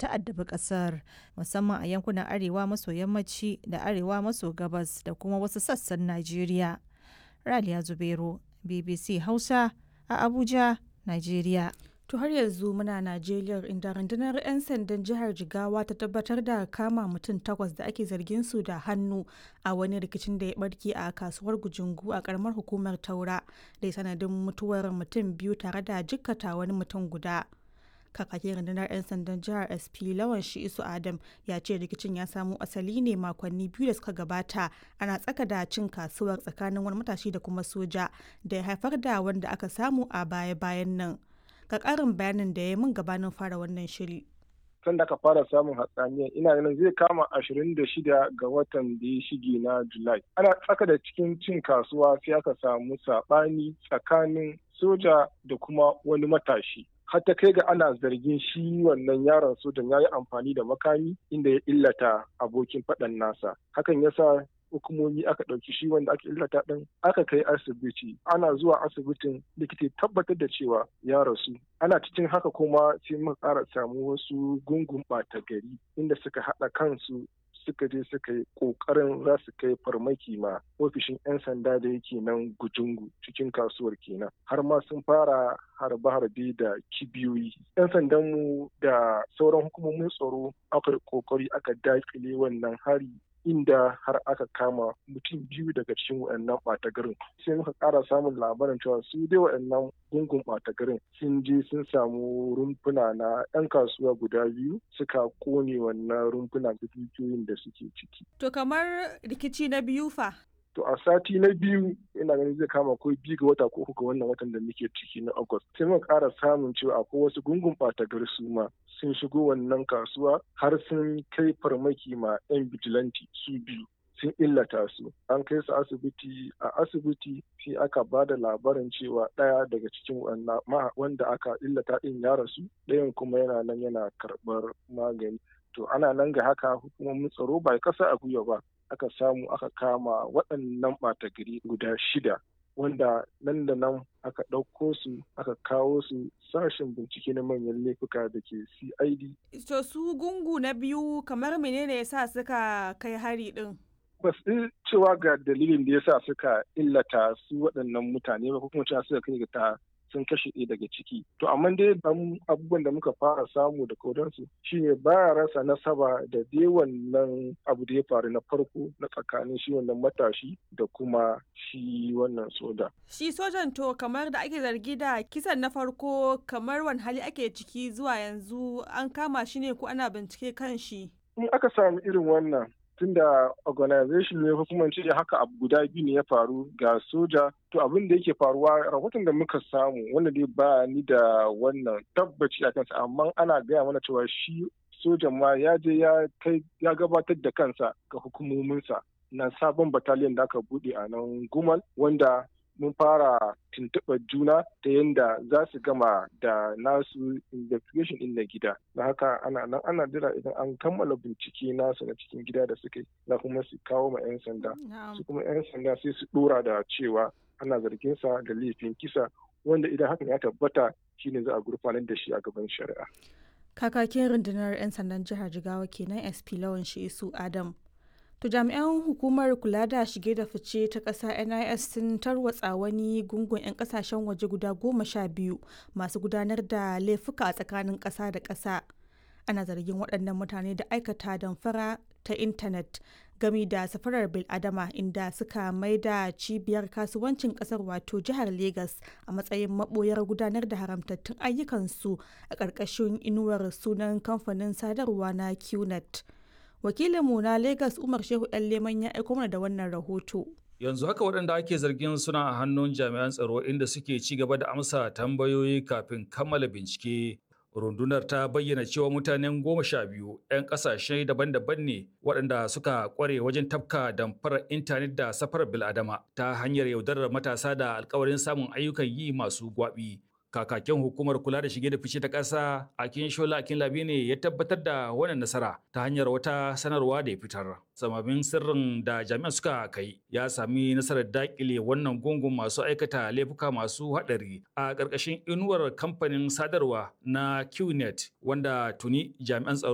ta addabi kasar musamman a yankunan arewa maso yammaci da arewa maso gabas da kuma wasu sassan Najeriya. Raliya Zubairu, BBC Hausa a Abuja, Najeriya. To har yanzu muna Najeriya inda rundunar 'yan sandan jihar Jigawa ta tabbatar da kama mutum takwas da ake zargin su da hannu a wani rikicin da ya barke a kasuwar Gujungu a karamar hukumar Taura da sanadin mutuwar mutum biyu tare da jikkata wani mutum guda. Kakakin rundunar 'yan sandan jihar SP Lawan Shi'isu Adam ya ce rikicin ya samo asali ne makonni biyu da suka gabata ana tsaka da cin kasuwar tsakanin wani matashi da kuma soja da ya haifar da wanda aka samu a baya-bayan nan. ga ƙarin bayanin da ya mun gabanin fara wannan shiri. Tun da aka fara samun hatsaniyar ina ganin zai kama ashirin da shida ga watan da ya shige na Julai. Ana tsaka da cikin cin kasuwa sai aka samu saɓani tsakanin soja da kuma wani matashi. har ta kai ga ana zargin shi wannan yaron sojan ya yi amfani da makami inda ya illata abokin faɗan nasa. Hakan ya sa hukumomi aka ɗauki shi wanda aka illata ɗin aka kai asibiti ana zuwa asibitin likita tabbatar da cewa ya rasu ana cikin haka kuma sai muka ƙara samu wasu gungun ɓata gari inda suka haɗa kansu suka je suka yi ƙoƙarin za su kai farmaki ma ofishin 'yan sanda da yake nan gujungu cikin kasuwar kenan har ma sun fara harbe-harbe da kibiyoyi 'yan sandanmu da sauran hukumomin tsaro aka yi ƙoƙari aka daƙile wannan hari inda har aka kama mutum biyu daga cikin waɗannan ɓata garin sai muka ƙara samun labarin cewa su dai waɗannan gungun ɓata garin sun je sun samu rumfuna na 'yan kasuwa guda biyu suka kone wannan rumfuna da dukiyoyin da suke ciki. To kamar rikici na biyu fa? To a sati na biyu ina ganin zai kama ko biyu ga wata ko uku ga wannan watan da muke ciki na August. Sai muka ƙara samun cewa akwai wasu gungun ɓata gari su ma sun shigo wannan kasuwa har sun kai farmaki ma 'yan bijilanti su biyu. sun illata su an kai su asibiti a asibiti sai aka ba da labarin cewa ɗaya daga cikin wanda aka illata ɗin ya rasu ɗayan kuma yana nan yana karɓar magani to ana nan ga haka hukumomin tsaro ba kasa a gwiwa ba aka samu aka kama waɗannan ɓata gari guda shida wanda nan da nan aka ɗauko su aka kawo su sashen bincike na manyan laifuka da ke cid to su gungu na biyu kamar menene yasa suka kai hari ɗin ba su cewa ga dalilin da yasa suka illata su waɗannan mutane ba ko kuma cewa suka kai ga ta sun kashe ɗaya daga ciki to amma dai abubuwan da muka fara samu da kodansu shine baya rasa nasaba da dai wannan abu da ya faru na farko na tsakanin shi wannan matashi da kuma shi wannan soja shi sojan to kamar da ake zargi da kisan na farko kamar wani hali ake ciki zuwa yanzu an kama shi ne ko ana bincike kan shi in aka samu irin wannan tunda organization ne hukumar ce haka abu guda biyu ne ya faru ga soja to abin da yake faruwa rahoton da muka samu wanda dai ba ni da wannan tabbaci a kansa amma ana gaya mana cewa shi sojan ma ya je ya kai ya gabatar da kansa ga hukumominsa na sabon bataliyan da aka bude a nan gumal wanda mun fara tuntuɓar juna ta yadda za su gama da nasu investigation ɗin na gida da haka ana nan ana jira idan an kammala bincike nasu na cikin gida da suka yi na kuma su kawo ma 'yan sanda su kuma 'yan sanda sai su ɗora da cewa ana zargin sa da laifin kisa wanda idan hakan ya tabbata shine za a gurfanar da shi a gaban shari'a kakakin rundunar 'yan sandan jihar jigawa kenan sp lawan shi su adam To jami'an hukumar kula da shige da fice ta ƙasa NIS sun tarwatsa wani gungun 'yan ƙasashen waje guda goma sha biyu masu gudanar da laifuka a tsakanin ƙasa da ƙasa. Ana zargin waɗannan mutane da aikata damfara ta intanet gami da safarar biladama inda suka mai da cibiyar kasuwancin ƙasar wato jihar Legas a matsayin maɓoyar gudanar da haramtattun ayyukansu a ƙarƙashin inuwar sunan kamfanin sadarwa na QNet. wakilinmu na Legas Umar Shehu ɗan Leman ya aiko mana da wannan rahoto. Yanzu haka waɗanda ake zargin suna a hannun jami'an tsaro inda suke ci gaba da amsa tambayoyi kafin kammala bincike. Rundunar ta bayyana cewa mutanen goma sha biyu 'yan ƙasashe daban-daban ne waɗanda suka ƙware wajen tafka damfarar intanet da safarar bil'adama ta hanyar yaudarar matasa da alkawarin samun ayyukan yi masu gwaɓi. kakakin hukumar kula da shige da fice ta ƙasa akin shola akin labi ne ya tabbatar da wannan nasara ta hanyar wata sanarwa da ya fitar samamin sirrin da jami'an suka kai ya sami nasarar dakile wannan gungun masu aikata laifuka masu haɗari a ƙarƙashin inuwar kamfanin sadarwa na qnet wanda tuni jami'an tsaro